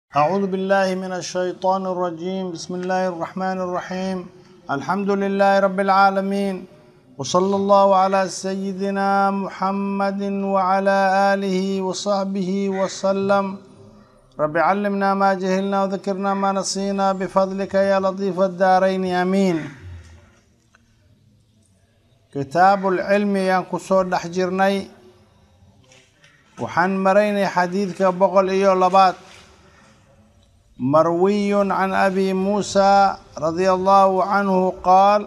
أعوذ بالله من الشيطان الرجيم بسم الله الرحمن الرحيم الحمد لله رب العالمين وصلى الله على سيدنا محمد وعلى آله وصحبه وسلم رب علمنا ما جهلنا وذكرنا ما نسينا بفضلك يا لطيف الدارين آمين كتاب العلم ينكسور دحجرني وحن مريني حديثك بقل إيو لبات مروي عن ابي موسى رضي الله عنه قال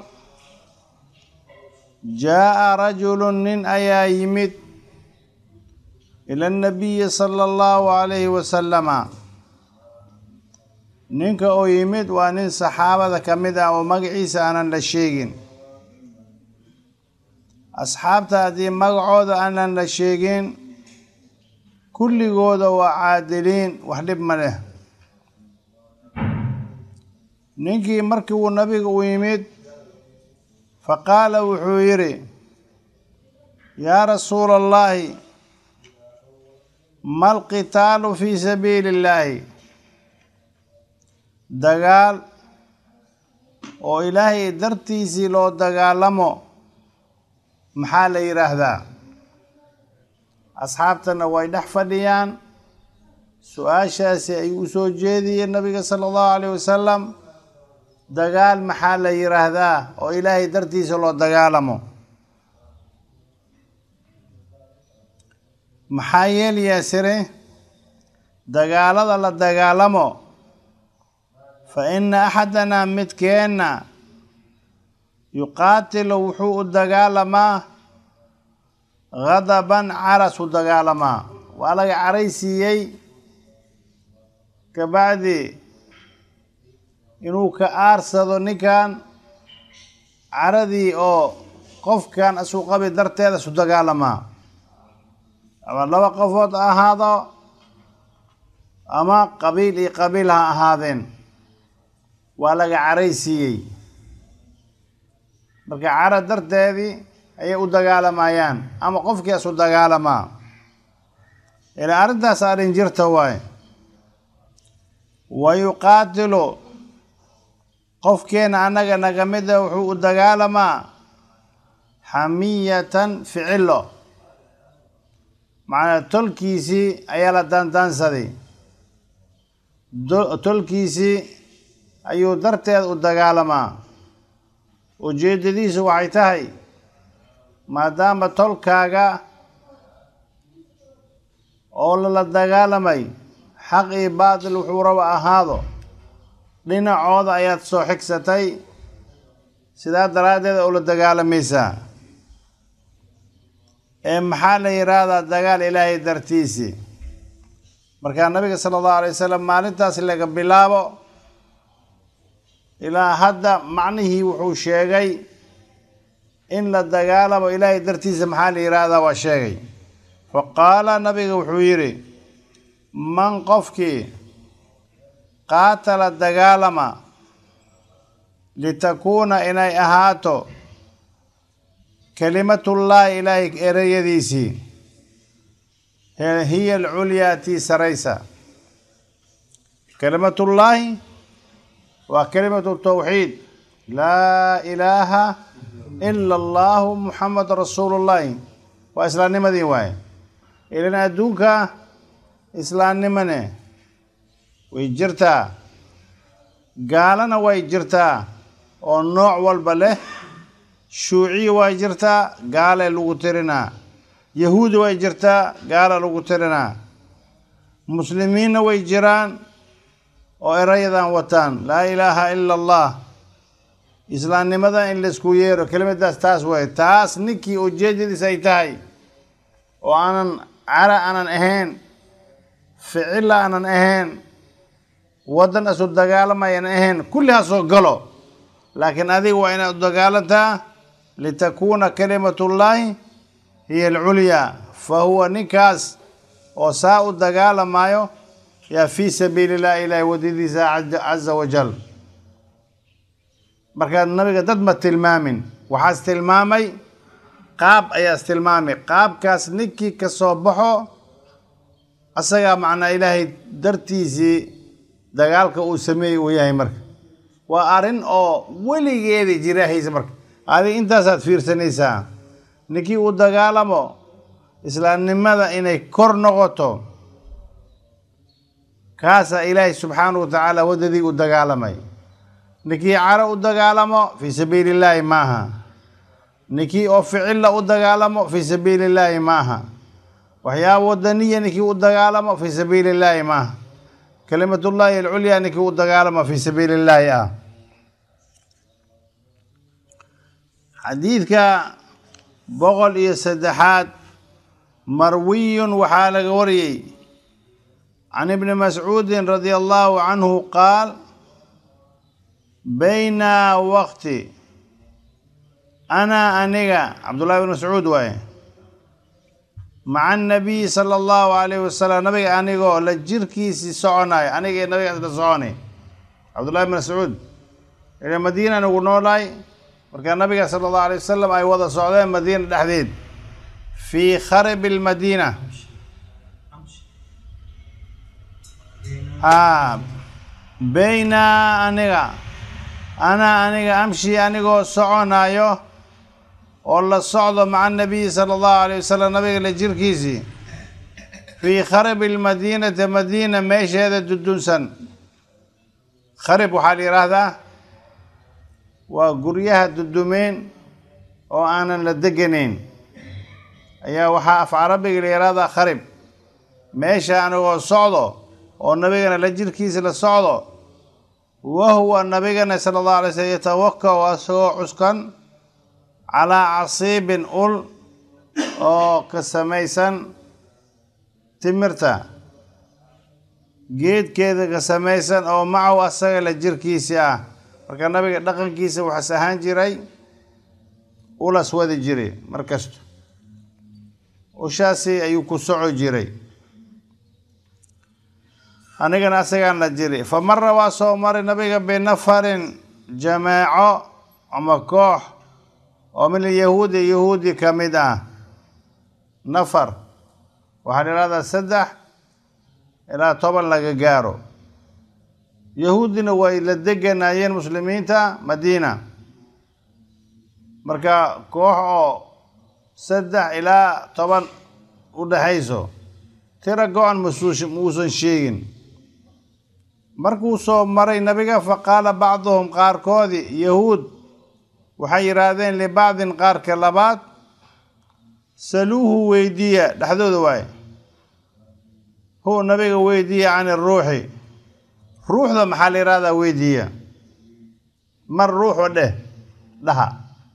جاء رجل من ايا يمد الى النبي صلى الله عليه وسلم ninka oo yimid waa nin saxaabada ka mid ah oo magaciisa aanan la sheegin asxaabta haddii magacooda aanan la sheegin kulligooda waa caadiliin wax dhib ma leh ninkii markii uu nabiga u yimid faqaala wuxuu yidhi yaa rasuula allahi ma alqitaalu fii sabiili illaahi dagaal oo ilaahay dartiisii loo dagaalamo maxaa la yidhaahdaa asxaabtana way dhex fadhiyaan su-aashaasi ay u soo jeediyeen nabiga sala allahu alayh wasalam dagaal maxaa la yidhaahdaa oo ilaahay dartiisa loo dagaalamo maxaa yeelayaa sire dagaalada la dagaalamo fa inna axadanaa midkeenna yuqaatilu wuxuu u dagaalamaa gadaban caras u dagaalamaa waa laga caraysiiyey kabacdi inuu ka aarsado ninkan caradii oo qofkan isu qabi darteeda isu dagaalamaa ama laba qofood ha ahaado ama qabiil iyo qabiil ha ahaadeen waa laga caraysiiyey marka cara darteedii ayay u dagaalamayaan ama qofkii isu dagaalamaa ilaa arrintaas arrin jirta waaye wa yuqaatilu qofkeena annaga naga mida wuxuu u dagaalamaa xamiyatan ficilo macnaa tolkiisii ayaa la daandaansaday tolkiisii ayuu darteed u dagaalamaa ujeedadiisu waxay tahay maadaama tolkaaga oo lala dagaalamay xaq iyo baatil wuxuu raba ahaado dhinacooda ayaad soo xigsatay sidaa daraaddeed oo la dagaalamaysaa ee maxaa la yidhaahdaa dagaal ilaahay dartiisii markaa nabiga sala allahu alay wasalam maalintaas laga bilaabo ilaa hadda macnihii wuxuu sheegay in la dagaalamo ilaahay dartiisa maxaa la yidhaahdaa waa sheegay fa qaala nabiga wuxuu yidhi man qofkii qaatala dagaalama litakuuna inay ahaato kelimatullaahi ilaahay ereyadiisii hiya alculyaa tii saraysa kelimatullaahi waa kelimatu tawxiid laa ilaaha ila allahu muxamadu rasuulullaahi waa islaamnimadii waaye ilan adduunka islaamnimane way jirtaa gaalana way jirtaa oo nooc walba leh shuuciya way jirtaa gaale lagu tirinaa yahuudi way jirtaa gaala lagu tirinaa muslimiinna way jiraan oo erayadan wataan laa ilaaha ila allah islaamnimada in laysku yeero kelimadaas taas way taas ninkii ujeedadiis ay tahay oo aanan cara aanan ahayn ficilla aanan ahayn waddan isu dagaalamayan ahayn kulli ha soo galo laakiin adiga waa inaad u dagaalantaa litakuuna kalimatullaahi hiya alculyaa fa huwa ninkaas oo saa u dagaalamaayo yaa fii sabiili illah ilaahi wadadiisa caza wajal markaa nabiga dad ma tilmaamin waxaas tilmaamay qaab ayaas tilmaamay qaabkaas ninkii ka soo baxo asagaa macnaa ilaahay dartiisii dagaalka uu sameeyey uu yahay marka waa arrin oo weligeeda jiraahaysa marka adiga intaasaad fiirsanaysaa ninkii u dagaalamo islaamnimada inay kor noqoto kaasaa ilaahay subxaanahu wa tacaala waddadii u dagaalamay ninkii caro u dagaalamo fii sabiili illaahi maaha ninkii oo ficilla u dagaalamo fii sabiili illaahi maaha waxyaaba wadaniya ninkii u dagaalamo fii sabiili illaahi maaha kelimatullaahi alculyaa ninkii u dagaalamo fii sabiili illaahi ah xadiidka boqol iyo saddexaad marwiyun waxaa laga wariyey can ibni mascuudin radia allahu canhu qaal bayna waqti ana aniga cabdullahi bn mascuud waaye maca annabiyi sala allahu alayhi wasalam nabiga anigoo la jirkiisii soconayo aniga iyo nabigaas la soconay cabdullahi bn mascuud ila madiina nagu noolaay markaa nabiga sala allahu alay wasalam ay wada socdeen madiina dhexdeed fii kharibi lmadiina a bayna aniga ana aniga amshi anigoo soconayo oo la socdo maca anabiyi sala allahu alayh wasalam nabiga la jirkiisii fii kharibi lmadiinati madiina meesheeda dudunsan kharib waxaa la yidhaahdaa waa guryaha dudumeen oo aanan la deganayn ayaa waxaa af carabiga la yidhahdaa kharib meesha anigoo socdo oo nabigana la jirkiisa la socdo wahuwa nabigana sala allahu alay slm yatawakau asagoo cuskan calaa casiibin ul oo ka samaysan timirta geedkeeda ka samaysan oo macahu asaga la jirkiisi ah marka nabiga dhaqankiisa waxaas ahaan jiray ulas wadi jiray mar kasta ushaasi ayuu ku soco jiray anigana asagaan la jiri fa mara waa soo maray nabiga binafarin jamaaco ama koox oo min alyahuudi yahuudi ka mid ah nafar waxaa la ihahdaa saddex ilaa toban laga gaaro yahuudina way la deganayeen muslimiinta madiina marka koox oo saddex ilaa toban u dhexayso tira go-an masuush muusan sheegin markuu soo maray nabiga fa qaala bacduhum qaarkoodii yahuud waxay yidhaahdeen libacdin qaarka labaad saluuhu weydiiya dhexdooda waaye hu nabiga weydiiya can iruuxi ruuxda maxaa la yihahdaa weydiiya mar ruuxu dheh dhaha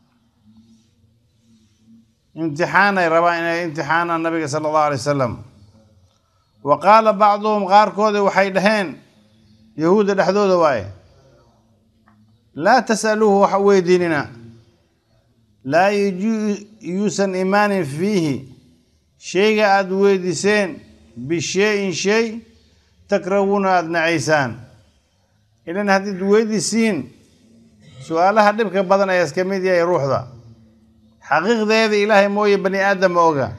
imtixaanay rabaan inay imtixaanaan nabiga sala allahu alay wasalam wa qaala bacduhum qaarkoodii waxay dhaheen yahuudda dhexdooda waaye laa tas'aluuhu wax weydiinina laa yuusan imaanin fiihi shayga aada weydiiseen bishay-in shay takrahuuna aada nacaysaan ilan haddiid weydiisiin su-aalaha dhibka badan ayaa iska mid yahay ruuxda xaqiiqdeeda ilaahay mooye bani aadama oga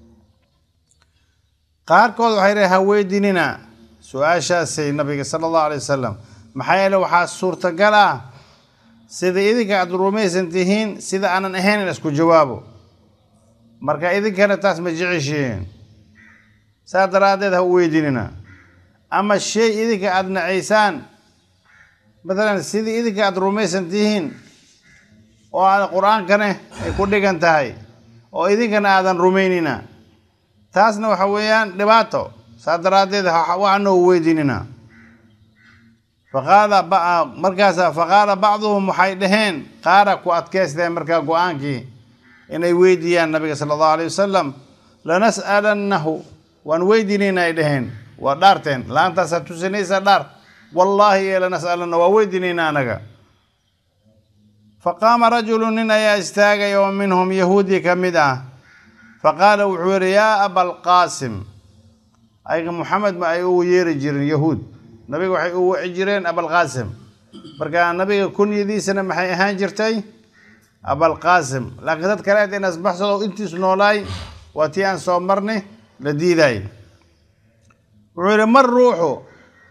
qaarkood waxay dhahay ha weydiinina su-aashaasay nabiga sala allahu alay wasalam maxaa yeele waxaa suurtagal ah sida idinka aada rumaysan tihiin sida aanan ahayn in isku jawaabo marka idinkana taas ma jeceshihiin saas daraaddeed ha u weydiinina ama shay idinka aada nacaysaan matalan sidii idinka aada rumaysan tihiin oo aada qur-aankane ay ku dhigan tahay oo idinkana aadan rumaynina taasna waxa weeyaan dhibaato saas daraaddeed waxana u weydiinina faqaala markaasa faqaala bacduhum waxay dhaheen qaara ku adkaysteen markaa go-aankii inay weydiiyaan nabiga sala allahu alay wasalam lanas'alannahu waan weydiinayna ay dhaheen waa dhaarteen laantaasaa tusinaysaa dhaar wallaahi ee lanas'alanna waa weydiinayna anaga faqaama rajulu nin ayaa istaagay oo minhum yahuudi ka mid ah faqaala wuxuu yidhi yaa abalqaasim ayaga moxamed ma ay ugu yeeri jirin yahuud nabiga waxay u waci jireen abalqaasim marka nabiga kunyadiisana maxay ahaan jirtay abalqaasim laakiin dad kaleed in asbaxsado intiis noolaay waa tii aan soo marnay la diidaay wuxuu yidhi mar ruuxu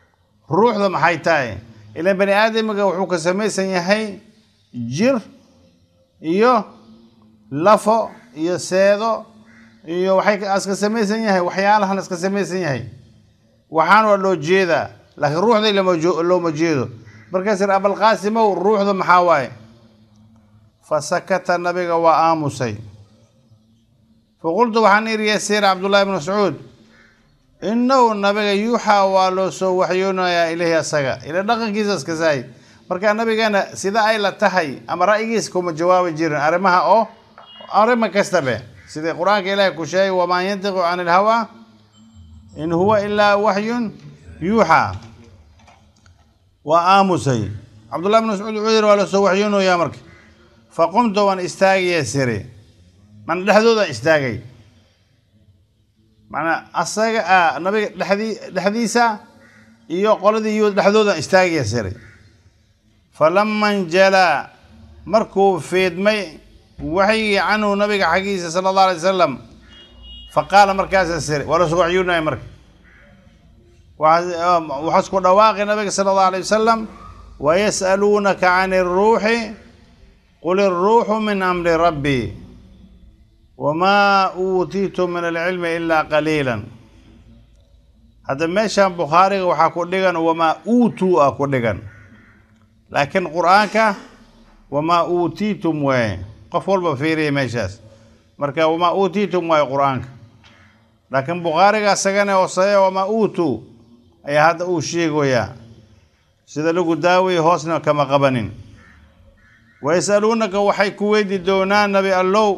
ruuxda maxay tahay ilan bani aadamiga wuxuu ka samaysan yahay jir iyo lafo iyo seedo iyo waxay iska samaysan yahay waxyaalahan iska samaysan yahay waxaan waa loo jeedaa laakiin ruuxda looma jeedo markaas ir abalqaasimow ruuxda maxaa waaye fa sakata nabiga waa aamusay faqultu waxaan iri yasiir cabdullahi bn mascuud inahu nabiga yuuxaa waa loo soo waxyoonayaa ilahi asaga ila dhaqankiisa iska saay marka nabigeena sida ay la tahay ama ra'yigiisa kuma jawaabi jirin arrimaha oo arrima kastabe sida qur-aanka ilaahi ku sheegay wamaa yantiqu can ilhawaa in huwa ilaa waxyun yuuxaa waa aamusay cabdullahi bn mascuud wuxuu yiri waa loo soo waxyoonayaa marka faqumtu waan istaagaya siri mana dhexdoodaan istaagay manaa asaga nabiga dhexdii dhexdiisa iyo qoladii yuhuud dhexdoodaan istaagaya siri falama njalaa markuu fiidmay waxyigii canhu nabiga xaggiisa sala allah alay wasalam faqaala markaasa siri waa lasoo waxyoonaya marka waxaa isku dhawaaqi nabiga sala allahu alay wasalam wayas'aluunaka can iruuxi qul iruuxu min amri rabbi wamaa uutiitu min alcilmi ilaa qaliilan hadda meeshan bukhaariga waxaa ku dhigan wamaa uutuu ah ku dhigan laakiin qur-aanka wamaa uutiitum waaye qof walba fiiriya meeshaas marka wamaa uutiitum waaye qur-aanka laakiin bukhaariga asagana hooseeya wamaa uutuu ayaa hadda uu sheegoyaa sida lagu daawaya hoosna kama qabanin wayas'aluunaka waxay ku weydi doonaan nabi allow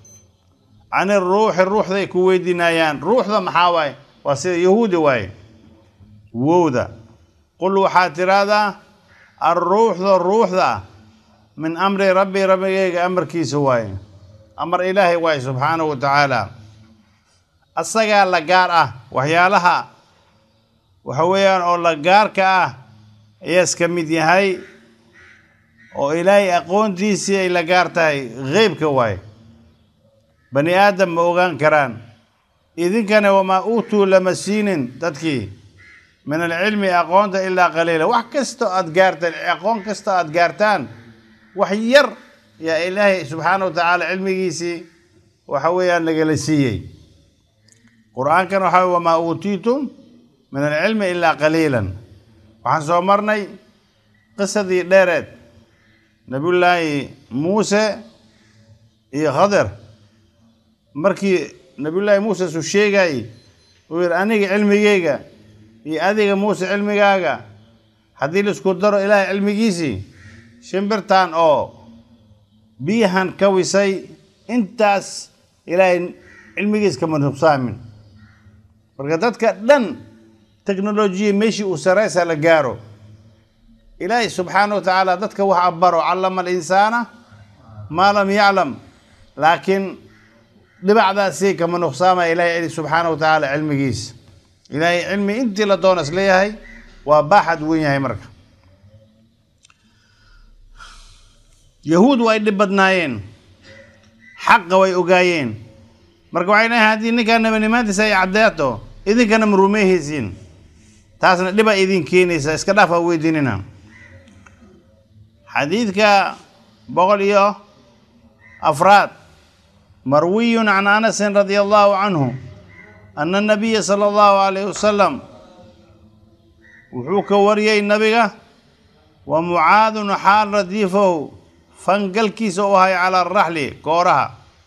can iruuxi ruuxday ku weydiinayaan ruuxda maxaa waaye waa sida yahuudi waaye wowda qul waxaad tiraahdaa alruuxda ruuxda min amri rabbi rabbigeyga amarkiisa waaye amar ilaahay waaye subxaanahu wa tacaala asagaa la gaar ah waxyaalaha waxa weeyaan oo la gaarka ah ayaa iska mid yahay oo ilaahay aqoontiisii ay la gaar tahay qeybka waaye bani aadam ma ogaan karaan idinkana wamaa uutuu lama siinin dadkii min alcilmi aqoonta ilaa qaliila wax kastoo aad gaartaan aqoon kastoo aad gaartaan wax yar yaa ilaahay subxaana wa tacaala cilmigiisii waxa weeyaan nagala siiyey qur-aankan waxaa wamaa uutiitum min alcilmi ilaa qaliilan waxaan soo marnay qisadii dheereed nabiyullaahi muuse iyo khadir markii nabiyullaahi muuse suu sheegayey uu yihi aniga cilmigeyga iyo adiga muuse cilmigaaga haddii laisku daro ilaahay cilmigiisii shimbirtan oo biyahan ka wisay intaas ilaahay cilmigiis kama nuqsaamin marka dadka dhan technolojiya meeshii uu saraysa la gaaro ilaahay subxaana wa tacaala dadka wax abaro callama alinsaana maa lam yaclam laakiin dhibacdaasi kama nuqsaamaya ilahay subxaana wa tacaala cilmigiisa ilaahay cilmi intii la doona is leeyahay waa baaxad weyn yahay marka yahuud way dhib badnaayeen xaqa way ogaayeen marka waxay dhahay haddii ninkaa nabanimaantiisa ay caddeeto idinkana ma rumeehaysiin taasna dhibaa idin keenaysa iska dhaaf aa weydiinina xadiidka boqol iyo afraad marwiyun can anasin radia allahu canhu ana nabiya sala allahu alayh wasalam wuxuu ka wariyey nabiga wa mucaadun xaal radiifahu fangalkiisa u ahay calaa araxli kooraha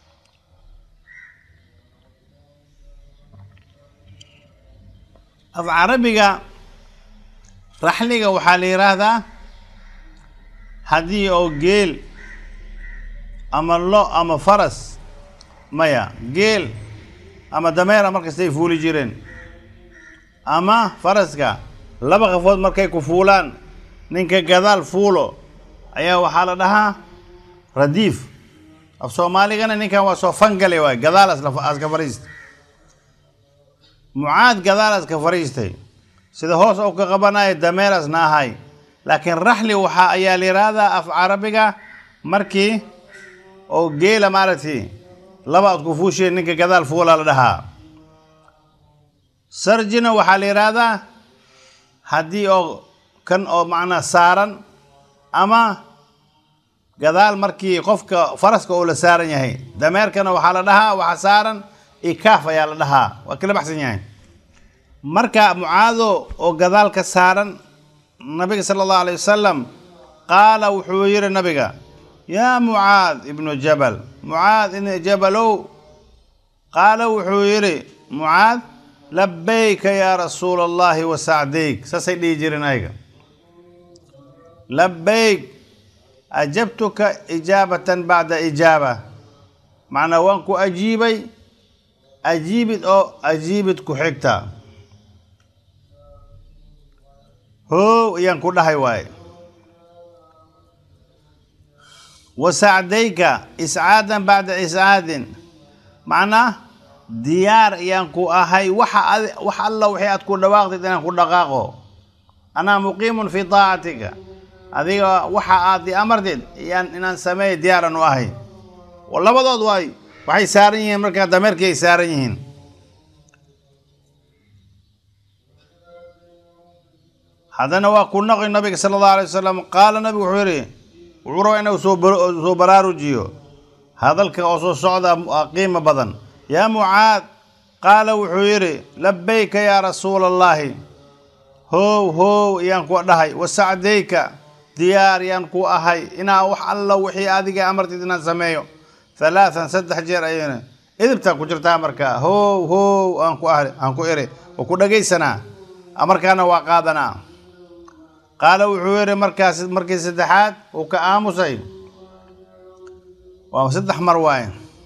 af carabiga raxliga waxaa la yidhaahdaa haddii oo geel ama lo ama faras maya geel ama dameera markastay fuuli jireen ama faraska laba qafood markay ku fuulaan ninka gadaal fuulo ayaa waxaa la dhahaa radiif af soomaaligana ninkan waa soo fangale waay gadaal aska fariista mucaad gadaal aska fariistay sida hoos ou ka qabanayo dameerasna ahay laakiin raxli waxaa ayaa la yidhaahdaa af carabiga markii oo geela maaragtay laba ad ku fuusheen ninka gadaal fuulaa la dhahaa sarjina waxaa la yidhaahdaa haddii oo kan oo macnaa saaran ama gadaal markii qofka faraska oo la saaran yahay dameerkana waxaa la dhahaa waxaa saaran ikaaf ayaa la dhahaa waa kala baxsan yahay marka mucaado oo gadaal ka saaran nabiga sala allahu alayh wasalam qaala wuxuu yidhi nabiga yaa mucaad ibnu jabal mucaad ibnu jabalow qaala wuxuu yidhi mucaad labayka yaa rasuula allahi wa sacdayk saasay dhihi jireen ayaga labayk ajabtuka ijaabatan bacda ijaaba macnaa waan ku ajiibay ajiibid oo ajiibid ku xigta hoow ayaan ku dhahay waaye wa sacdayka iscaadan bacda iscaadin macnaa diyaar ayaan ku ahay waxa ad wax alla wixii aad ku dhawaaqdid inaan ku dhaqaaqo anaa muqiimun fii taacatika adiga waxa aad i amartid iyaan inaan sameeya diyaaran u ahay labadood waay waxay saaran yihiin markaa dameerkii ay saaran yihiin haddana waa ku naqi nabiga sala allahu alay wasalam qaala nabigu wuxuu yidhi wuxuu rabaa inuu soo soo baraarujiyo hadalka oo soo socda qiimo badan yaa mucaad qaala wuxuu yidhi labayka yaa rasuula allaahi hoow hoow ayaan ku dhahay wa sacdayka diyaar yaan ku ahay inaa wax alla wixii adiga amartid inaan sameeyo halaathan saddex jeer ayayna idibtaa ku jirtaa markaa hoow hoow aan ku ah aan ku iri oo ku dhagaysanaa amarkaana waa qaadanaa qaala wuxuu yidhi markaas markii saddexaad uu ka aamusay waa saddex mar waaye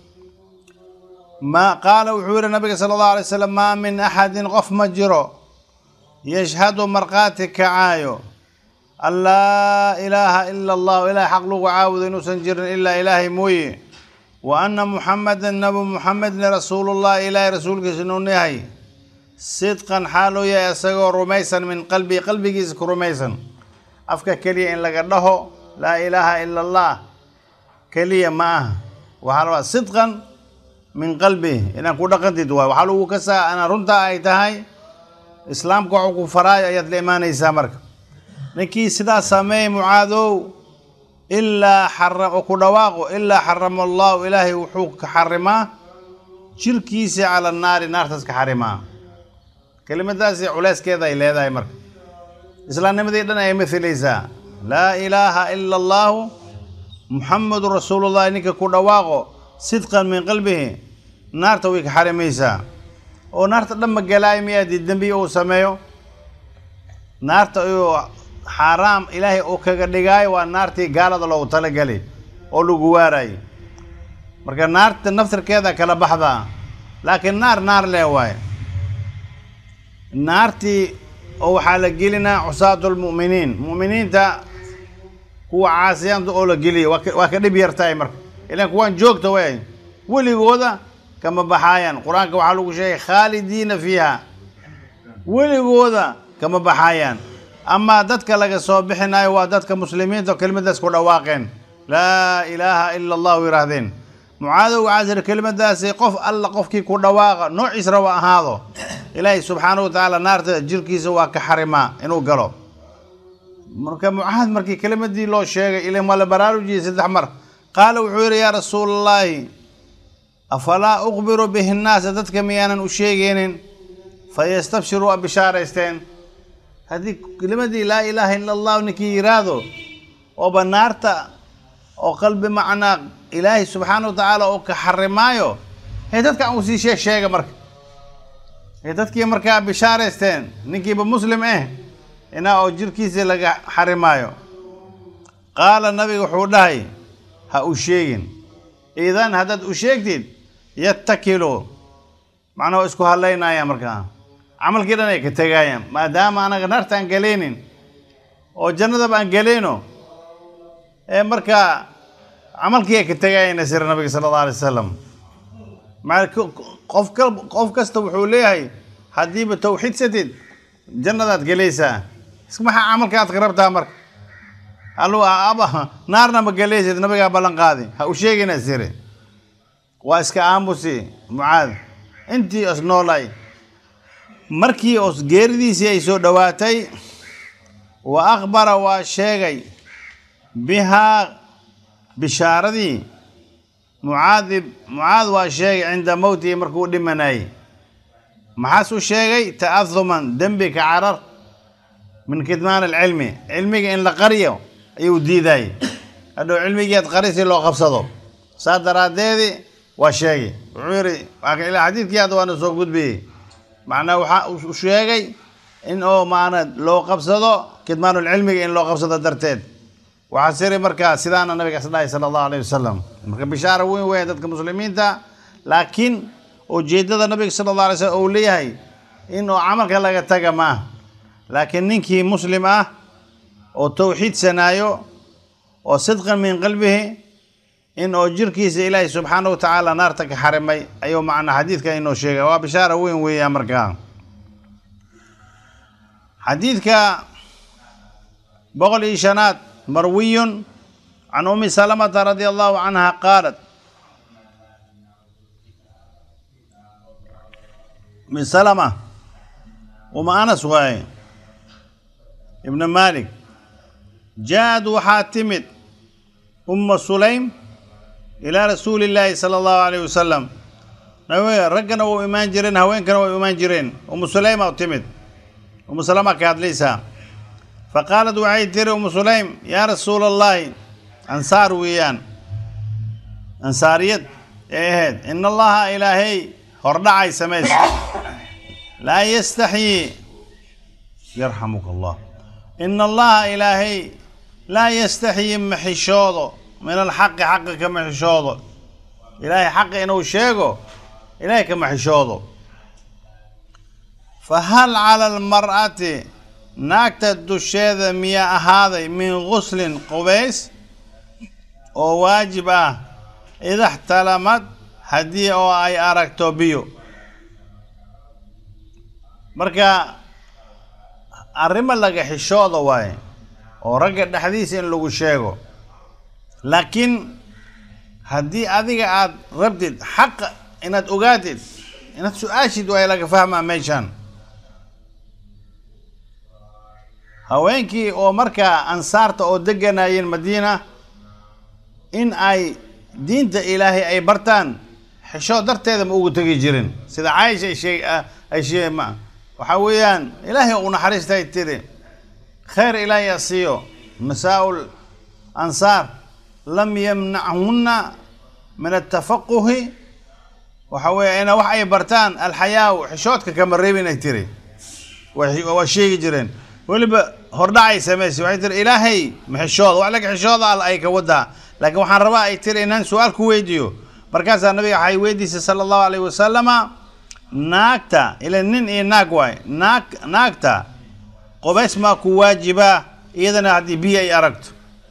ma qaala wuxuu yidhi nabiga sala allahu alay wasalam maa min axadin qof ma jiro yashhadu markhaati kacaayo an laa ilaaha ila allahu ilahay xaq lagu caabudo inuusan jirin ilaa ilaahay mooye wa anna muxamedan nabi muxamedna rasuulullahi ilaahay rasuulkiisa inuu yahay sidqan xaaluu yahay isagoo rumaysan min qalbii qalbigiisa ku rumaysan afka keliya in laga dhaho laa ilaaha ila allah keliya ma aha waxaa la rabaa sidqan min qalbi inaan ku dhaqantid waay waxaa lagu kasaa anaa runtaa ay tahay islaamka waxuu ku faraayo ayaad la imaanaysaa marka ninkii sidaas sameeyey mucaadow ilaa xara oo ku dhawaaqo ilaa xarama allahu ilaahay wuxuu ka xarimaa jirkiisa cala naari naartaas ka xarimaa kelimadaasi culeyskeeda ay leedahay marka islaamnimadii dhan ay mathilaysaa laa ilaaha ila allaahu muxamedun rasuulullahi ninka ku dhawaaqo sidqan min qalbihi naarta way ka xarimaysaa oo naarta dhan ma galaayo miyaadii dembi uu sameeyo naarta uu xaaraam ilaahay uu kaga dhigaayo waa naartii gaalada loogu talagelay oo lagu waarayo marka naarta naftirkeeda kala baxdaa laakiin naar naar leh waaye naartii oo waxaa la gelinaa cusaatu lmu'miniin mu'miniinta kuwa caasiyaanta oo la geliyo waa ka dhib yartahay marka ilaan kuwaan joogta way weligooda kama baxaayaan qur-aanka waxaa lagu sheegay khaalidiina fiiha weligooda kama baxaayaan amaa dadka laga soo bixinayo waa dadka muslimiinta oo kelimadaas ku dhawaaqeen laa ilaaha ila allahu yihaahdeen mucaadow waxaa jira kelimadaasi qof alla qofkii ku dhawaaqa noociis raba ahaado ilaahay subxaana wa tacaala naarta jirkiisa waa ka xarimaa inuu galo marka mucaad markii kelimadii loo sheegay ilan waa la baraarujiyey saddex mar qaala wuxuu yidhi yaa rasuula allaahi afalaa ukhbiru bihi nnaasa dadka miyaanan u sheegaynin fayastabshiruu a bishaaraysteen haddii kelimadii laa ilaaha ila allahu ninkii yiraahdo ooba naarta oo qalbi macnaa ilaahay subxaana wa tacaala oo ka xarimaayo hee dadka aan usii sheeg sheega marka hee dadkii markaa bishaaraysteen ninkiiba muslim eh inaa oo jirkiisa laga xarimaayo qaala nabiga wuxuu dhahay ha u sheegin idan haddaad u sheegtid yattakilu macnaa waa isku hadlaynaya markaa camalkii dhan ay ka tegaayaan maadaama anaga naarta aan galaynin oo jannadaba aan galayno ee markaa camalkii ay ka tegaayeen sira nabiga sala allah alay wasalam maa qof ka qof kasta wuxuu leeyahay haddiiba tawxiidsatid jannadaad gelaysaa maxaa camalka aad ka rabtaa marka allu aba naarna ma gelaysid nabigaa ballan qaadi ha u sheegina sire waa iska aamusi mucaad intii os noolay markii os geeridiisii ay soo dhowaatay wa akhbara waa sheegay bihaa bishaaradii mucaadib mucaad waa sheegay cinda mowtihi markuu dhimanayay maxaasuu sheegay ta'ahuman dembi ka carar min kitmaan alcilmi cilmiga in la qariyo ayuu diidayay hadhow cilmigeed qari si loo qabsado saas daraaddeedii waa sheegay wuxuu yidhi ilaa xadiidkii hadda waana soo gudbiyey macnaa waxaa uu sheegay in oo maana loo qabsado kitmaanulcilmiga in loo qabsado darteed waxaa siri markaa sidaana nabiga isdhahay sala allahu alayh wasalam marka bishaara weyn weyn dadka muslimiinta laakiin ujeeddada nabiga sala allah alay slam uu leeyahay in oo camalka laga taga maaha laakiin ninkii muslim ah oo towxiidsanaayo oo sidqan min qalbihi in oo jirkiisa ilaahay subxaana wa tacaala naarta ka xarimay ayuu macnaa xadiidka inoo sheegay waa bishaara weyn weeya markaa xadiidka boqol iyo shanaad marwiyun can umi salamata radia allahu canha qaalat umi salama uma anas waaye ibna malik jaa-ad waxaa timid umma sulaym ilaa rasuuli illaahi sala allahu alayh wasalam raggana wau imaan jireen haweenkana way imaan jireen umu sulayma u timid umu salama ka hadlaysaa fa qaalat waxay tiri umu sulaym yaa rasuula allaahi ansaar weeyaan ansaariyad ee ahayd in allaha ilaahay hordhacay samays laa yastaxyii yarxamuka allah in allaha ilaahay laa yastaxyii maxishoodo min alxaqi xaqa ka maxishoodo ilaahay xaqa inuu sheego ilaahay ka maxishoodo fa hal cala almar'ati naagta dusheeda miyaa ahaaday min guslin qubays oo waajib ah idaxtalamad haddii oo ay aragto biyo marka arrimo laga xishooda waaye oo ragga dhexdiisa in lagu sheego laakiin haddii adiga aad rabtid xaqa inaad ogaatid inaad su-aashid waay laga fahmaa meeshaan haweenkii oo markaa ansaarta oo deganayeen madiina in ay diinta ilaahay ay bartaan xishood darteeda ma ugu tegi jirin sida caaisha ay sheeg ay shee ma waxaa weeyaan ilaahay u naxariistay tiri khayr ilaahay a siiyo nisaa'ul ansaar lam yamnachunna min atafaquhi waxa weeye ina wax ay bartaan alxayaaw xishoodka kama reebin ay tiri waa sheegi jireen weliba hordhacay samaysay waxay tiri ilaahay maxishooda wax laga xishooda al ay ka wadaa laakiin waxaan rabaa ay tiri inaan su-aal ku weydiiyo markaasaa nabiga waxay weydiisay sala allahu alayh wasalama naagta ila nin iyo naag waay naag naagta qobays maa ku waajibaa iyadana haddii biyo ay aragto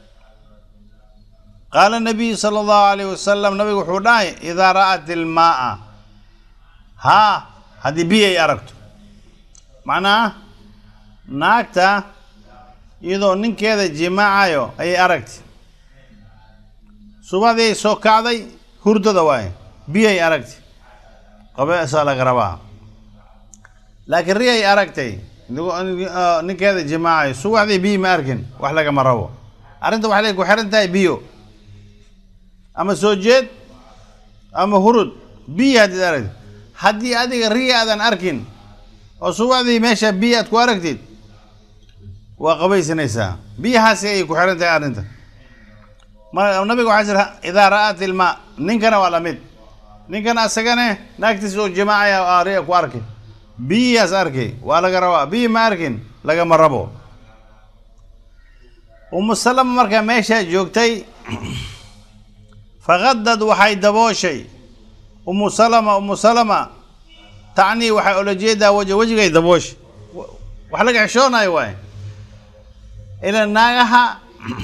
qaala nabiyu sala allahu alayh wasalam nabigu wuxuu dhahay idaa ra'at ilmaaa haa haddii biyo ay aragto macnaha naagta iyadoo ninkeeda jimaacayo ayay aragtay subadii ay soo kacday hurdada waaye biyay aragtay qabeesaa laga rabaa laakiin ri ay aragtay ninkeeda jimaacayo subaxdii biyo ma arkin wax lagama rabo arrinta waxay ku xiran tahay biyo ama soo jeed ama hurud biyo haddiid aragtid haddii adiga ri aadan arkin oo subaxdii meesha biyo aad ku aragtid waa qabaysanaysaa biyahaasi ayay ku xiran tahay arrinta nabiga waxaa jira idaa ra'at ilmaa ninkana waa lamid ninkana asagane naagtiisa oo jimaacaya ria ku arkay biyihaas arkay waa laga rabaa biyi ma arkin lagama rabo umu salama markaa meeshaa joogtay fakadad waxay dabooshay umu salama umu salama tacnii waxay ola jeedaa waj wejigay dabooshay wax laga xishoonayo waay ila naagaha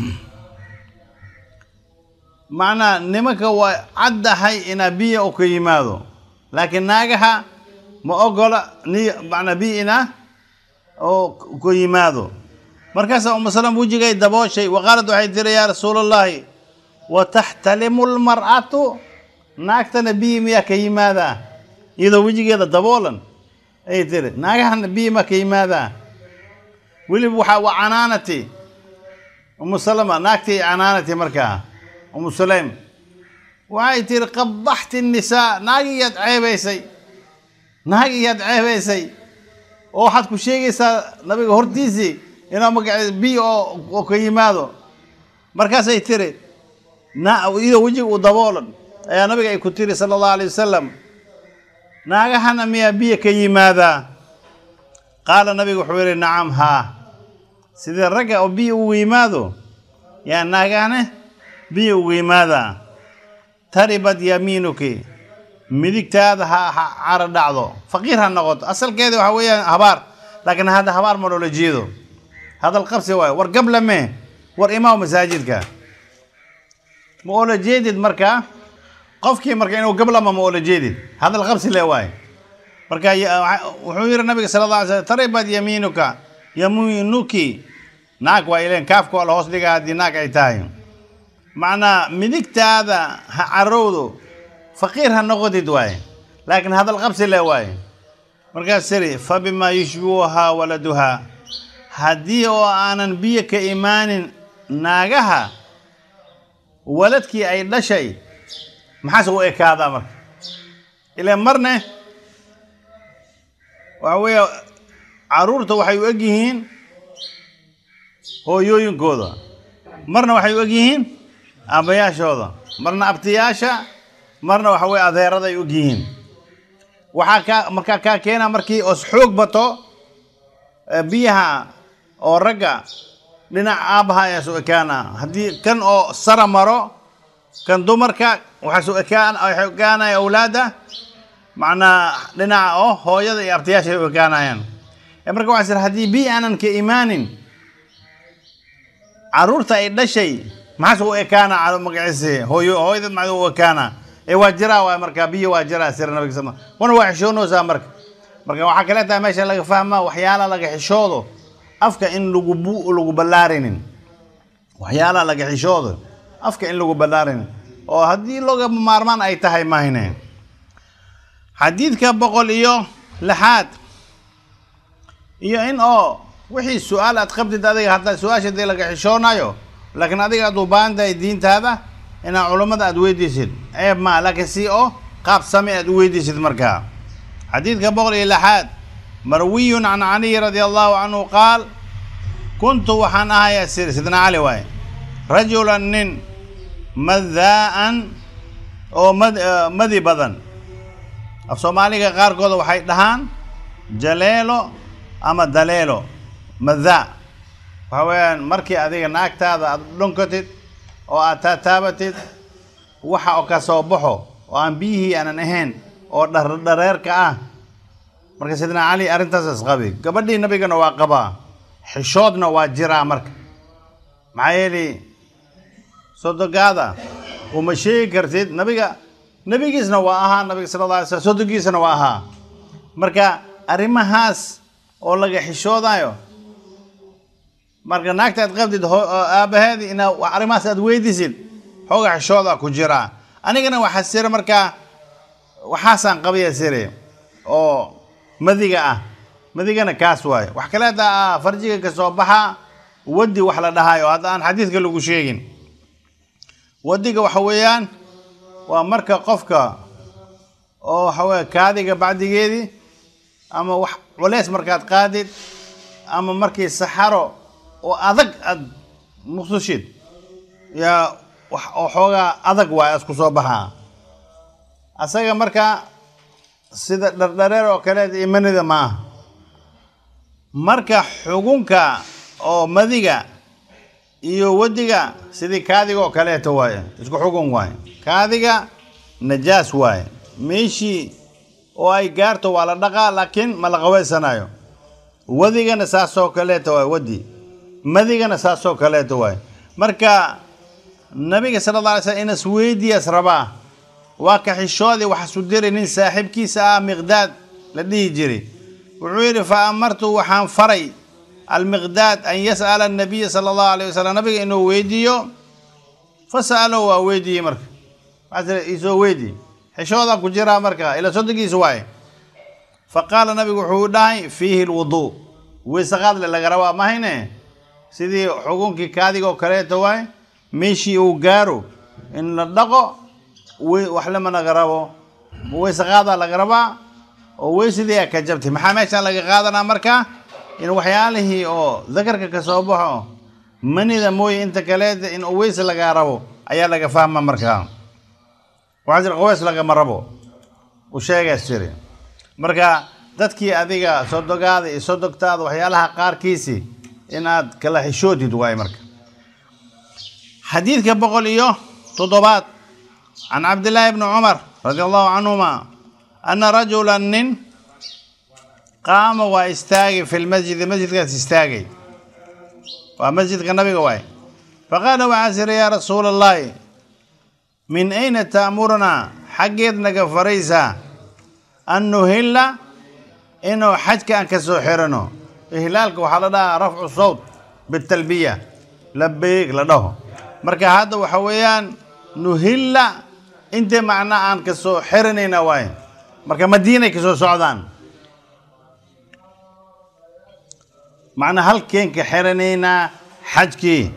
macnaa nimanka waa caddahay inaa biyo u ka yimaado laakiin naagaha ma ogola ni macnaa biyo inaa oo ka yimaado markaasaa umu salam wejigay dabooshay wa qaalad waxay tiri yaa rasuula allahi wa taxtalimu lmar'atu naagtana biyo miyaa ka yimaadaa iyadoo wejigeeda daboolan ayay tiri naagahana biyo ma ka yimaadaa weliba waxaa waa canaanati umu salama naagtii canaanati markaa umu sulaym waxay tiri qabaxti nisaa naagiyaad ceebaysay naagiyaad ceebaysay oo waxaad ku sheegaysaa nabiga hortiisii inaa magace bi oo oo ka yimaado markaasay tiri na iyadoo wejiga uu daboolan ayaa nabiga ay ku tiri sala allahu alay wasalam naagahana miyaa biyo ka yimaadaa qaala nabiga wuxuu yihi nacam haa sidii ragga oo biyo ugu yimaado yaa naagahane biyo ugu yimaadaa taribad yamiinuki midigtaada ha ha cara dhacdo faqiir ha noqoto asalkeeda waxa weeyaan habaar laakiin hadda habaar ma loola jeedo hadal qabsi waayo war gablame war imaaw masaajidka ma oola jeedid marka qofkii marka inuu gablama ma oola jeedid hadal qabsi le waaye marka wuxuu yihi nabiga sala alla alay slam taribad yamiinuka yamiinuki naag waa ileen kaafka waa la hoos dhigaa haddii naag ay tahay macnaa midigtaada ha carowdo faqiir ha noqotid waaye laakiin hadal qabsi le waaye markaas tiri fa bimaa yushbihuhaa waladuhaa haddii oo aanan biyo ka imaanin naagaha waladkii ay dhashay maxaase u ekaadaa marka ile marne waxa weeye caruurta waxay u eg yihiin hooyooyinkooda marna waxay u eg yihiin aabbayaashooda marna abtiyaasha marna waxa weye adeeraday og yihiin waxaa kaa markaa kaa keena markii os xoog bato biyaha oo ragga dhinac aabbaha ayaa soo ekaana haddii kan oo sara maro kan dumarka waxaa soo ekaan waxay ekaanaya awlaadda macnaa dhinaca oo hooyada iyo abtiyaasha ay u ekaanayaan marka waxaa sir haddii biyo aanan ka imaanin caruurta ay dhashay maxaase u ekaana magaciisi hooyo hooyada macdu u ekaana ee waa jiraa waay marka biyo waa jiraa sir nabiga sal wana waa xishoonaysaa marka marka waxaa kale tahay meesha laga fahmaa waxyaala laga xishoodo afka in lagu bu lagu ballaarinin waxyaalaha laga xishoodo afka in lagu ballaarinin oo haddii loga maarmaan ay tahay mahine xadiidka boqol iyo lixaad iyo in oo wixii su-aal aad qabtid adiga hadda su-aasha dee laga xishoonayo laakiin adiga aad u baahan tahay diintaada inaad culummada aad weydiisid ceeb maa laakiin si oo qaab same aad u weydiisid markaa xadiidka boqol iyo lixaad marwiyun can caliy radia allahu canhu qaal kuntu waxaan ahayaa sir sidna cali waaye rajulan nin madaa'an oo mad madi badan af soomaaliga qaarkooda waxay dhahaan jaleelo ama daleelo madaa waxa weeyaan markii adiga naagtaada aad dhunkatid oo aad taataabatid waxa oo ka soo baxo oo aan biyihii aanan ahayn oo dhardhareerka ah marka sidna cali arrintaas isqabi gabadhii nabigana waa qabaa xishoodna waa jiraa marka maxaa yeeli sodogaada uma sheegi kartid nabiga nebigiisna waa ahaa nabiga sala alla alay slam sodogiisna waa ahaa marka arrimahaas oo laga xishoodayo marka naagta aad qabdid aabaheedi inaa arrimahaas aad weydisid xooga xishooda ku jiraa anigana waxaa sira markaa waxaasaan qabaya sire oo madiga ah madigana kaas waaye wax kaleeta ah farjiga ka soo baxa wadi wax la dhahayo hadda aan xadiidka lagu sheegin wadiga waxa weeyaan waa marka qofka oo waxa weye kaadiga bacdigeedii ama wax culeys markaad qaadid ama markii saxaro oo adag aad muqsushid yaa wax oo xoogaa adag waay asku soo baxaa asaga marka sida dhardhareer oo kaleed imanida ma aha marka xugunka oo madiga iyo wadiga sidii kaadiga oo kaleeto waaye isku xugun waaye kaadiga najaas waaye meeshii oo ay gaarto waa la dhaqaa laakiin ma la qaweysanayo wadigana saasoo kaleeto waaye wadi madigana saasoo kaleeto waaye marka nabiga sala alla alay slam inas weydiyaas rabaa waa ka xishoodii waxaasu diri nin saaxiibkiisa ah miqdaad la dhihi jiray wuxuu yidhi fa amartu waxaan faray almiqdaad an yas'ala annabiya sala allahu alayh wasalam nabiga inuu weydiiyo fa sa'alow waa weydiiyey marka waxaa isoo weydii xishoodaa ku jiraa marka ila sodonkiisa waaye fa qaala nabigu wuxuu dhahay fiihi lwuduu weysaqaadle laga rabaa mahayne sidii xugunkii kaadigoo kaleeto waay meeshii uu gaaro in la dhaqo wax lama laga rabo weysaqaadaa laga rabaa oo weysadii a ka jabtay maxaa meeshaan laga qaadanaa marka in waxyaalihii oo dakarka ka soo baxo manida mooye inta kaleeta in weyse lagaa rabo ayaa laga fahma markaa waxaa jira qaweys lagama rabo u sheegaas jiri marka dadkii adiga sodogaada iyo sodogtaada waxyaalaha qaarkiisi inaad kala xishootid waaye marka xadiidka boqol iyo toddobaad can cabdillaahi bni cumar radi allahu canhuma ana rajula nin qaama waa istaagay fi lmasjidi masjidkaas istaagay waa masjidka nabiga waay faqaala waxaa siri yaa rasuula allahi min ayna taamurunaa xaggeed naga faraysaa an nuhilla inuu xajka aan ka soo xirano ihlaalka waxaa la dhahaa rafcu sawt bitalbiya labeeg la dhaho marka hadda waxa weeyaan nuhilla intee macnaa aan ka soo xiranayna waaye marka madiinay ka soo socdaan macnaa halkeen ka xiranaynaa xajkii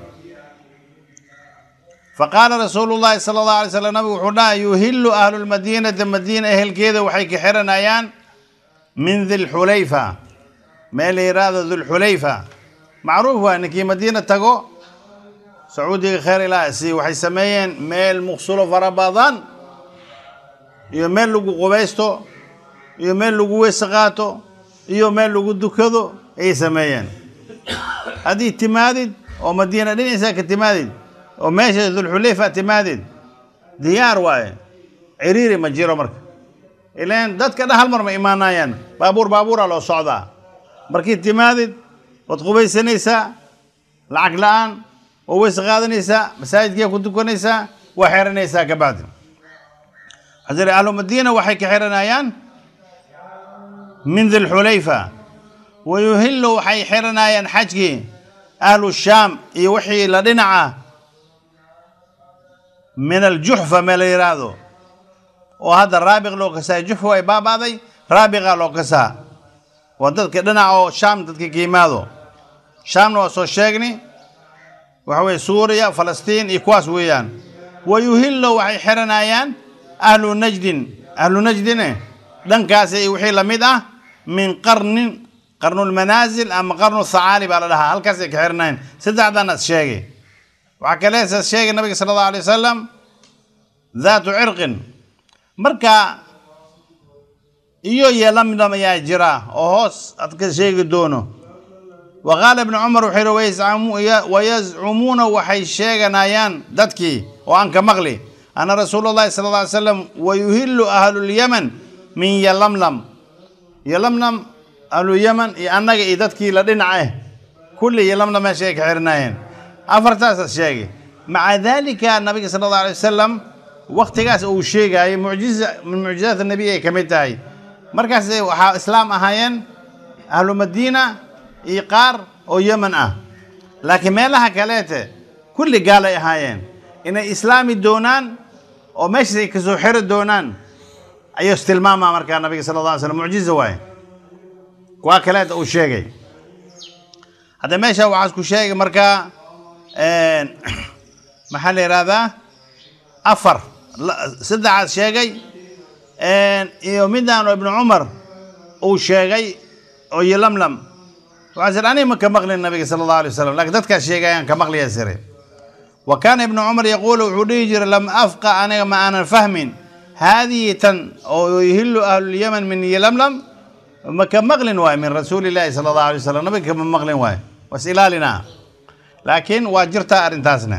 faqaala rasuulu llaahi sala allahu alay slam nabigu wuxuu dhaha yuhillu ahlu lmadiinati madiina ehelkeeda waxay ka xiranayaan min dilxulayfa meel la yidhaahdo dilxulayfa macruuf waa ninkii madiina tago sacuudiga kheer ilaa si waxay sameeyeen meel muqsulo fara badan iyo meel lagu qubaysto iyo meel lagu weyse qaato iyo meel lagu dukado ayay sameeyeen haddii timaadid oo madiina dhinaciisaa ka timaadid oo meesha dulxulayfa timaadid diyaar waaye ciriiri ma jiro marka ilaan dadka dha hal mar ma imaanayaan baabuur baabuura loo socdaa markii timaadid waad qubaysanaysaa lacag la-aan oo weyse qaadanaysaa masaajidkiia ku tukanaysaa waa xeranaysaa kabacdi waxaa jira ahlu madiina waxay ka xiranayaan min dilxulayfa wa yuhillu waxay xiranayaan xajkii ahlu shaam iyo wixii la dhinaca min aljuxfa mee la yidhaahdo oo hadda raabiq loo kasaa juxfa ay baaba'day raabiqa loo kasaa waa dadka dhinaca oo shaam dadka ka yimaado shaamna waa soo sheegni waxa weye suuriya falastiin iyo kuwaas weeyaan wa yuhillo waxay xiranayaan ahlu najdin ahlu najdine dhankaasi iyo wixii lamid ah min qarnin qarnulmanaasil ama qarnu thacaali baa la dhahaa halkaasay ka xiranayan saddexdan as sheegay waxaa kaleesaas sheegay nabiga sala allahu alay wasalam daatu cirqin marka iyo yeelamidam ayaa jira oo hoos ad ka sheegi doono wa qaala ibnu cumar wuxuu yihi wayazcumuuna waxay sheeganayaan dadkii oo aan ka maqli ana rasuula llahi sala alla alay slam wayuhillu ahlulyaman min yalamlam yalamlam ahlulyaman iyo annaga iyo dadkii la dhinac ah kulli yalamlam meesha ay ka xirinaayeen afartaasas sheegay maca dalika nabiga sala allahu alay wasalam waktigaas uu sheegayay mucjiza min mucjizaat nabiy ay ka mid tahay markaas waxaa islaam ahaayeen ahlu madiina iyo qaar oo yeman ah laakiin meelaha kaleete kulli gaal ay ahaayeen inay islaami doonaan oo meeshaas ay kasoo xiri doonaan ayuu istilmaamaa markaa nabiga sala alla alay slam mucjiza waaye kuwa kaleeta uu sheegay hadda meesha waxaas ku sheegay markaa maxaa la yidhahdaa afar saddexaas sheegay iyo midaan oo ibnu cumar uu sheegay oo yolamlam waxaa sir aniga ma ka maqlin nabiga sala allahu alay wasalam lakin dadkaas sheegayaan ka maqliya sire wa kaana ibnu cumar yaquulu wuxuu dhihi jiray lam afqa aniga ma aanan fahmin haadihi tan oo yuhillu ahlulyaman min yolamlam ma ka maqlin waayo min rasuuli illaahi sala allahu alay wasalam nabiga kama maqlin waayo was ilaalinaa laakiin waa jirtaa arrintaasna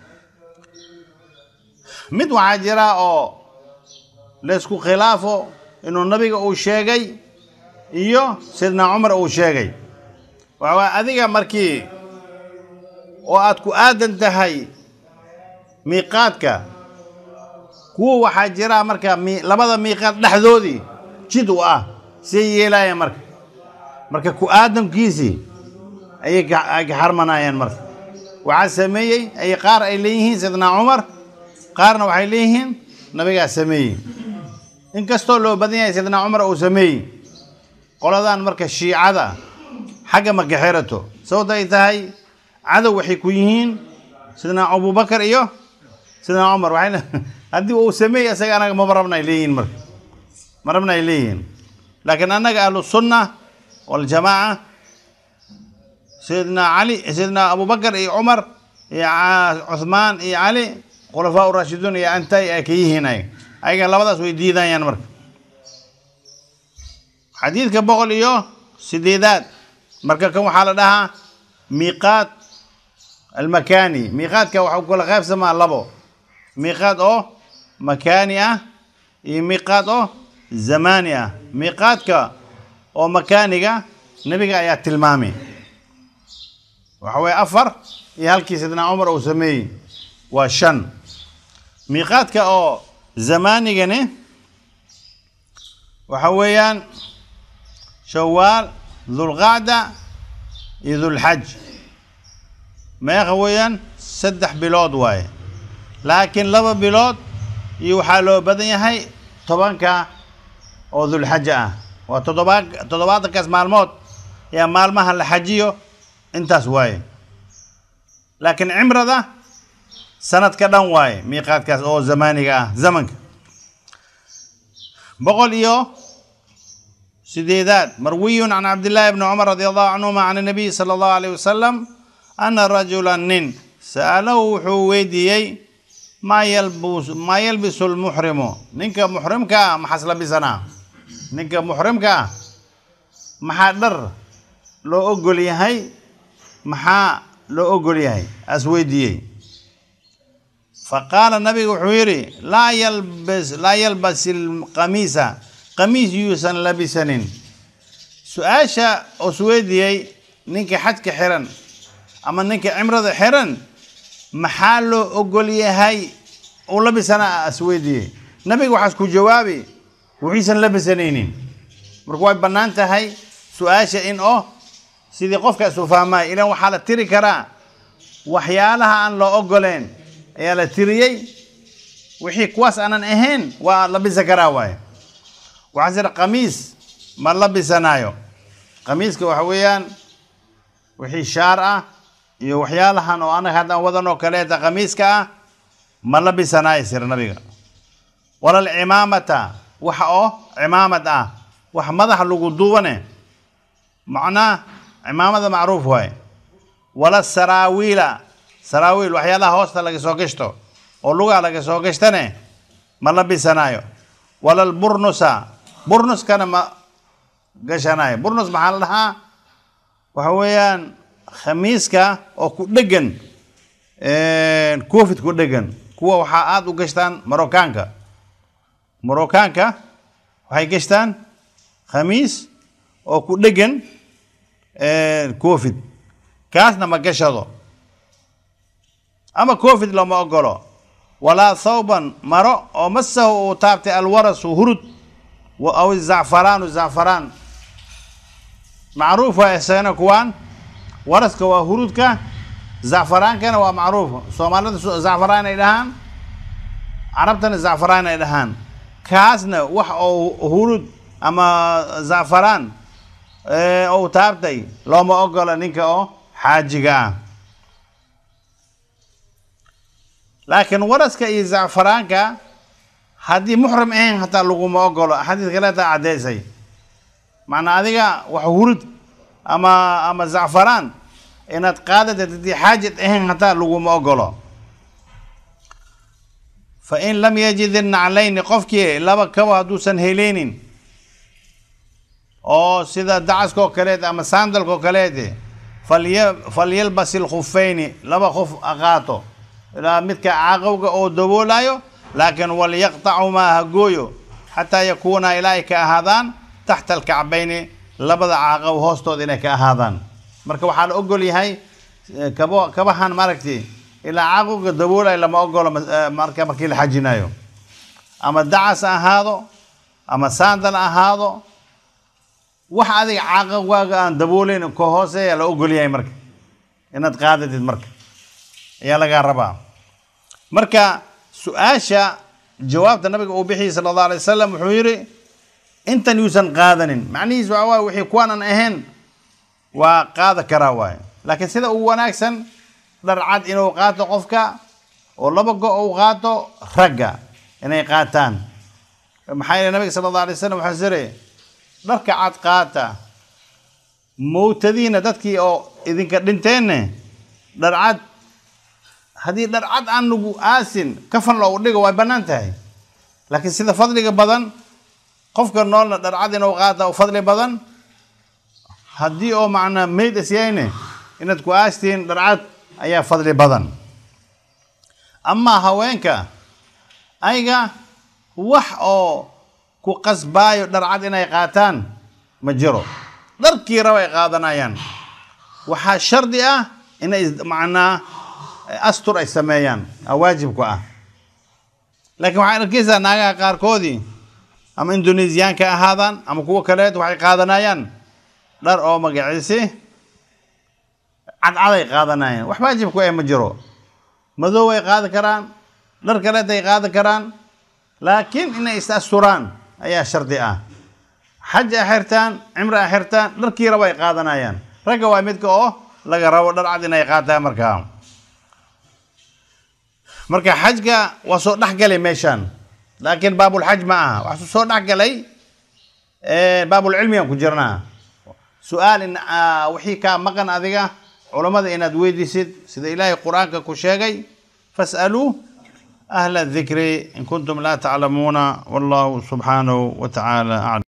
mid waxaa jira oo laysku khilaafo inuu nabiga uu sheegay iyo sidna cumar uu sheegay waxawaa adiga markii oo aad ku aadan tahay miiqaadka kuwa waxaa jira marka labada miiqaad dhexdoodii jid u ah siay yeelaayeen marka marka ku aadankiisii ayay ay ka xarmanayeen marka waxaa sameeyey ay qaar ay leeyihiin sidna cumar qaarna waxay leeyihiin nabigaa sameeyey inkastoo loo badan yahay sidna cumar uu sameeyey qoladan marka shiicada xagga ma ka xirato sababta ay tahay cadow waxay ku yihiin sidna abubakar iyo sidna cumar waxay haddii uu sameeyey isaga anaga maba rabna ay leeyihiin marka ma rabna ay leeyihiin laakiin annaga ahlu sunna waljamaaca sayidna cali sayidna abubakar iyo cumar iyo cuthmaan iyo cali khulafaa urashiduun iyo antay ay ka yihiin ay ayaga labadaas way diidayaan marka xadiidka boqol iyo sideedaad marka kan waxaa la dhahaa miiqaat almakaani miiqaadka waxa u kala qaybsamaa labo miiqaad oo makaani ah iyo miiqaad oo zamaani ah miiqaadka oo makaaniga nebiga ayaa tilmaamay waxa weye afar iyo halkii sidna cumar uu sameeyey waa shan miiqaadka oo zamaanigani waxa weeyaan shawaal dulqacda iyo dulxaj meeqa weeyaan saddex bilood waaye laakiin laba bilood iyo waxaa loo badan yahay tobanka oo dulxaja ah waa todobaa toddobaatankaas maalmood ayaa maalmaha la xajiyo intaas waaye laakiin cimrada sanadka dhan waaye miiqaadkaas oo zamaaniga ah zamanka boqol iyo sideedaad marwiyun can cabdillaahi bni cumar radi allahu canhuma can الnabiy salى allahu alayh wasalam ana rajula nin sa'alahu wuxuu weydiiyey maa yalbus maa yalbisu lmuxrimu ninka muxrimka ah maxaas labisanaa ninka muxrimka ah maxaa dhar loo ogol yahay maxaa loo ogol yahay as weydiiyey faqaala nabiga wuxuu yidhi laa yalbis laa yalbas ilqamiisa qamiis yuusan labisanin su-aasha os weydiiyey ninka xajka xiran ama ninka cimrada xiran maxaa loo ogol yahay uu labisana as weydiiyey nabiga waxaas ku jawaabi wixiisan labisanaynin marka way bannaan tahay su-aasha in oo sidii qofka isu fahmaya ilan waxaa la tiri karaa waxyaalaha aan loo ogoleen ayaa la tiriyey wixii kuwaas aanan ahayn waa labisa karaa waaye waxaa jira qamiis ma labisanaayo qamiiska waxa weeyaan wixii shaar ah iyo waxyaalahan oo anaga haddaan wadan oo kaleeta qamiiska ah ma labisanaayo sira nabiga walal cimaamata waxa oo cimaamad ah wax madaxa lagu duubane macnaa cimaamada macruuf waaye wala saraawiila saraawiil waxyaalaha hoosta laga soo gashto oo lugaa laga soo gashtane ma labisanaayo walal burnusa burnuskana ma gashanayo burnus maxaa la dhahaa waxa weeyaan khamiiska oo ku dhegan covid ku dhegan kuwa waxaa aada u gashtaan marokaanka marokaanka waxay gashtaan khamiis oo ku dhegan covid kaasna ma gashado ama covid looma ogolo walaa thawban maro oo masahu uu taabtay alwarasu hurud aw zacfaraanu zacfaraan macruuf waa isagana kuwaan waraska waa hurudka zacfaraankana waa macruuf soomaalida zacfaraan ay dhahaan carabtana zacfaraan ay dhahaan kaasna wax oo hurud ama zacfaraan ou taabtay looma ogola ninka oo xaajiga ah laakiin waraska iyo zacfaraanka haddii muxrim ahayn hataa laguma ogolo xadiis kaleeta caddeysay macnaa adiga wax hurud ama ama zacfaraan inaad qaadatid haddii xaajad ahayn hataa laguma ogolo fa in lam yajid innaclayni qofkii laba kabo hadduusan heleynin oo sida dacaska oo kaleet ama saandalka oo kaleete falya falyalbas ilkhufayni laba khuf aqaato ilaa midka caaqowga oo daboolayo laakiin walyaqtacumaa ha gooyo xataa yakuuna ilaa ay ka ahaadaan taxta alkacbayni labada caaqow hoostooda inay ka ahaadaan marka waxaa la ogol yahay kabo kabahan maaragtay ilaa caaqowga daboolayo lama ogolo marka markii la xajinayo ama dacas ha ahaado ama saandal ha ahaado wax adiga caaqowgaaga aan daboolayn ka hooseeya la ogol yahay marka inaad qaadatid marka ayaa lagaa rabaa marka su-aasha jawaabta nabiga uu bixiyey sala allahu alay wasalam wuxuu yidhi intan yuusan qaadanin macnihiis waxa waay wixii kuwaanan ahayn waa qaada karaa waaye laakiin sida ugu wanaagsan dhar cad inuu qaato qofka oo laba go uu qaato ragga inay qaataan maxaa yeele nabiga sala allah alay wasalam waxaa sire dharka cad qaata mowtadiina dadkii oo idinka dhinteenne dhar cad haddii dhar cad aan lagu aasin kafan loogu dhigo way bannaan tahay laakiin sida fadliga badan qofka noolna dhar cad inuu qaata u fadli badan haddii oo macnaa meyd isyayne inaad ku aastihiin dhar cad ayaa fadli badan amaa haweenka ayaga wax oo ku qasbaayo dhar cad inay qaataan ma jiro dharkii raba ay qaadanayaan waxaa shardi ah inay macnaa astur ay sameeyaan aa waajibku ah laakiin waxaad arkeysaa naagaha qaarkoodii ama indonesiyaanka ahaadaan ama kuwo kaleed waxay qaadanayaan dhar oo magaciisi cadcaday qaadanayaan wax waajibku eh ma jiro madow ay qaadi karaan dhar kaleed ay qaadi karaan laakiin inay is asturaan ayaa shardi ah xaj ay xirtaan cimri ay xirtaan dharkii raba ay qaadanayaan ragga waa midka oo laga rabo dhar cad inay qaataan markaa marka xajka waa soo dhexgalay meeshaan laakiin baabulxaj ma aha waxaa soo dhexgalay baabulcilmigaan ku jirnaa su-aal in wixii kaa maqan adiga culammada inaad weydiisid sida ilaahay qur-aanka ku sheegay fas'aluu ahla dikri in kuntum laa taclamuuna wallahu subxaanahu wa tacaala aclam